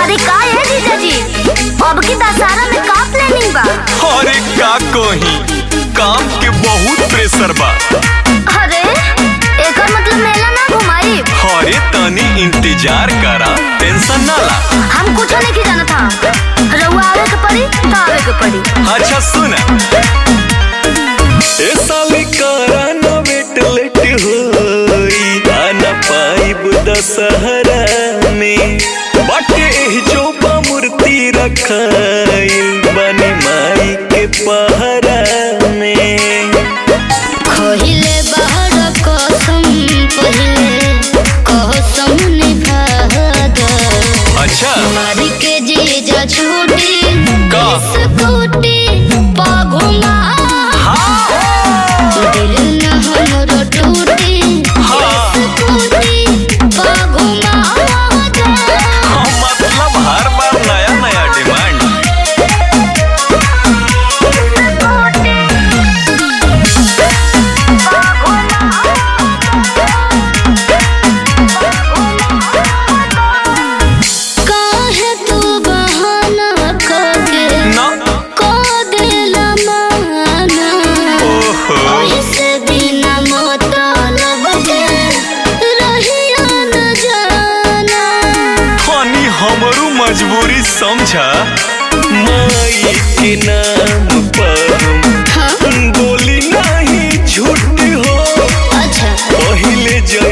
अरे का है जीजा जी अब की दशहरा में का प्लानिंग बा अरे का कही काम के बहुत प्रेशर बा अरे एकर मतलब मेला ना घुमाई अरे तनी इंतजार करा टेंशन ना ला हम कुछ नहीं जाना था रउआ आवे के पड़ी तो आवे के पड़ी अच्छा सुन ए साली करा ना वेट लेट होई आना पाइब दशहरा में बाटे एह जो मूर्ति रखाइल बनी माई के पहरा में खहिले बाहर कसम पहिले कसम निभाद अच्छा मारी के जीजा छूटी का? स्कूटी पा घुमा दिल न हमरो टूटी हाँ। स्कूटी पा घुमा हाँ, मतलब हर बार नया नया डिमांड काहे तू बहाना करके ना को देला माना ओहो ऐसे बिना मतलब के रहिया न जाना फानी हमरू मजबूरी समझा माई के नाम पर हाँ हम बोली नहीं झूठ हो अच्छा पहिले जय